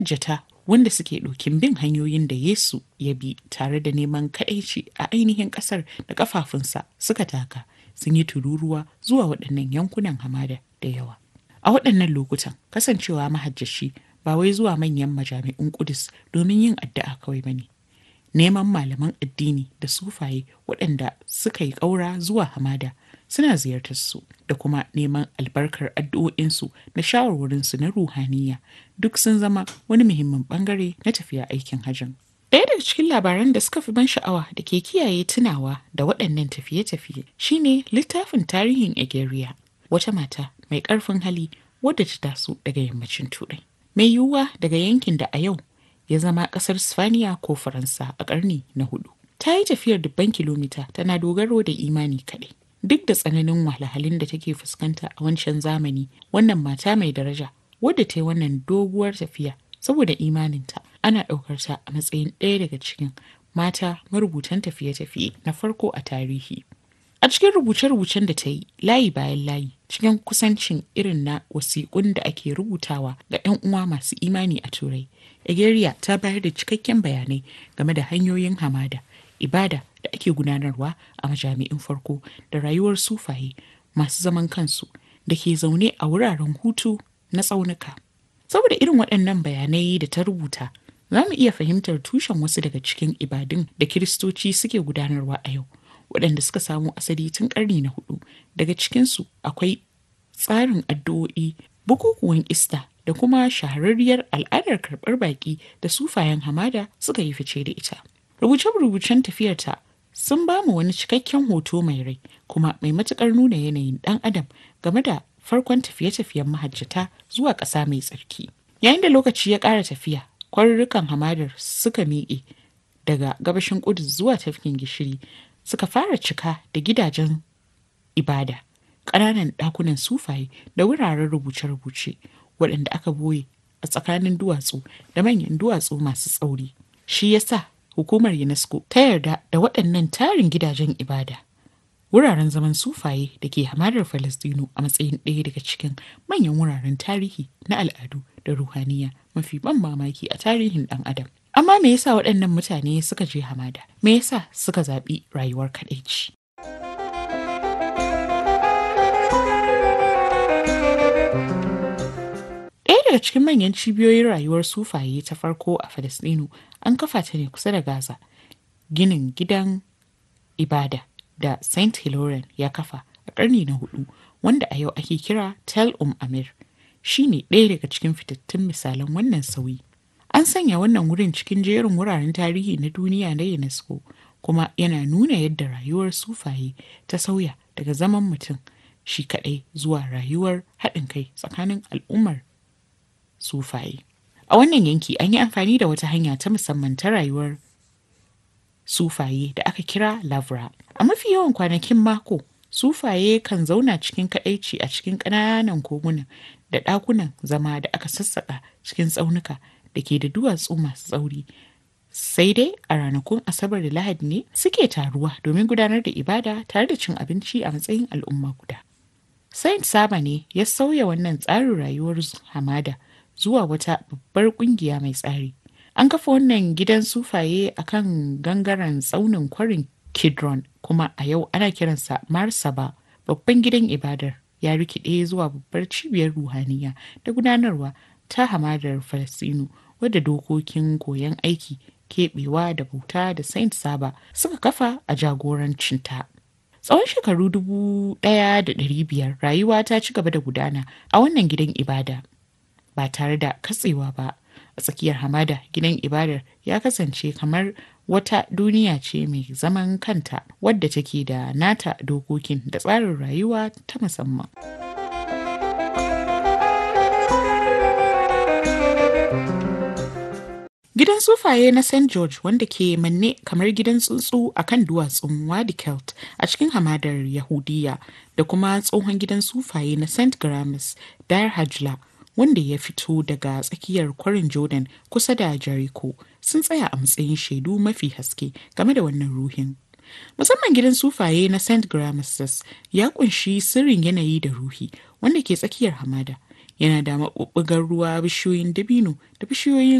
jata wanda suke ɗokin bin hanyoyin da Yesu ya bi tare da neman kaɗaici a ainihin ƙasar da ƙafafunsa suka taka sun yi tururuwa zuwa waɗannan yankunan hamada da yawa. A waɗannan lokutan kasancewa mahajjashi ba wai zuwa manyan majami'un Kudus domin yin addu'a kawai ba ne. Neman malaman addini da sufaye waɗanda suka yi ƙaura zuwa hamada suna ziyartar su da kuma neman albarkar addu'o'insu da shawarwarinsu na ruhaniya duk sun zama wani muhimmin bangare na tafiya aikin hajjin. Ɗaya daga cikin labaran da suka fi ban sha'awa da ke kiyaye tunawa da waɗannan tafiye-tafiye shine littafin tarihin Egeria, wata mata mai ƙarfin hali wadda ta taso daga yammacin Turai. Mai yiwuwa daga yankin da a yau ya zama ƙasar Sifaniya ko Faransa a ƙarni na hudu. Ta yi tafiyar dubban kilomita tana dogaro da imani kaɗai. Duk da tsananin wahalhalun da take fuskanta a wancan zamani, wannan mata mai daraja wadda ta yi wannan doguwar tafiya saboda imaninta ana ɗaukar ta a matsayin ɗaya daga cikin mata marubutan tafiye-tafiye na farko a tarihi. A cikin rubuce-rubucen da ta yi layi bayan layi cikin kusancin irin na wasiƙun da ake rubutawa ga 'yan uwa masu imani a Turai, Egeria ta bayar da cikakken bayanai game da hanyoyin hamada, ibada da ake gudanarwa a majami'in farko da rayuwar sufaye masu zaman kansu da ke zaune a wuraren hutu na tsaunuka. Saboda irin waɗannan bayanai da ta rubuta, za mu iya fahimtar tushen wasu daga cikin ibadun da Kiristoci suke gudanarwa a yau. waɗanda suka samo asali tun ƙarni na hudu daga cikinsu akwai tsarin addu'o'i bukukuwan ista da kuma shahararriyar al'adar karɓar baƙi da sufayen hamada suka yi fice da ita rubuce-rubucen tafiyarta sun ba mu wani cikakken hoto mai rai kuma mai matuƙar nuna yanayin ɗan adam game da farkon tafiye-tafiyen mahajjata zuwa ƙasa mai tsarki yayin da lokaci ya ƙara tafiya kwarurrukan hamadar suka miƙe daga gabashin ƙudus zuwa tafkin gishiri suka fara cika da gidajen ibada ƙananan ɗakunan sufaye da wuraren rubuce-rubuce waɗanda aka boye a tsakanin duwatsu da manyan duwatsu masu tsauri shi yasa hukumar unesco ta yarda da waɗannan tarin gidajen ibada wuraren zaman sufaye da ke hamadar falastinu a matsayin ɗaya daga cikin manyan wuraren tarihi na al'adu da ruhaniya mafi ban mamaki a tarihin ɗan adam Amma me yasa waɗannan mutane suka je hamada? Me yasa suka zaɓi rayuwar kaɗaici? Ɗaya daga cikin manyan cibiyoyin rayuwar sufaye ta farko a Falasɗinu an kafa ta ne kusa da Gaza. Ginin gidan ibada da Saint Hilarion ya kafa a ƙarni na hudu wanda a yau ake kira Tel Um Amir shi ne ɗaya daga cikin fitattun misalan wannan sauyi. An sanya wannan wurin cikin jerin wuraren tarihi na duniya na UNESCO kuma yana nuna yadda rayuwar sufaye ta sauya daga zaman mutum shi kaɗai zuwa rayuwar haɗin kai tsakanin al'ummar sufaye. A wannan yanki an yi amfani da wata hanya ta musamman ta rayuwar sufaye da aka kira lavra. A mafi yawan kwanakin mako, sufaye kan zauna cikin kaɗaici a cikin ƙananan koguna da ɗakunan zama da aka sassaƙa cikin tsaunuka da ke da duwatsu masu tsauri sai dai a ranakun asabar da lahadi ne suke taruwa domin gudanar da ibada tare da cin abinci a matsayin al'umma guda saint saba ne ya sauya wannan tsarin rayuwar hamada zuwa wata babbar kungiya mai tsari an kafa wannan gidan sufaye a kan gangaren tsaunin kwarin kidron kuma a yau ana kiransa marsaba babban gidan ibadar ya rikide zuwa babbar cibiyar ruhaniya da gudanarwa ta hamadar Falasinu wadda dokokin koyon aiki keɓewa da bauta da Saint Saba suka kafa a jagorancinta. Tsawon shekaru dubu ɗaya da ɗari biyar rayuwa ta ci gaba da gudana a wannan gidan ibada ba tare da katsewa ba. A tsakiyar hamada gidan ibadar ya kasance kamar wata duniya ce mai zaman kanta wadda take da nata dokokin da tsarin rayuwa ta musamman. Gidan sufaye na St. George wanda ke manne kamar gidan tsuntsu a kan duwatsun Wadi Kelt a cikin hamadar Yahudiya da kuma tsohon gidan sufaye na St. Gramis Dar Hajla wanda ya fito daga tsakiyar kwarin Jordan kusa da Jericho sun tsaya a matsayin shaidu mafi haske game da wannan ruhin. Musamman gidan sufaye na St. Gramis ya kunshi sirrin yanayi da ruhi wanda ke tsakiyar hamada. yana da maɓuɓɓugar ruwa bishiyoyin dabino da bishiyoyin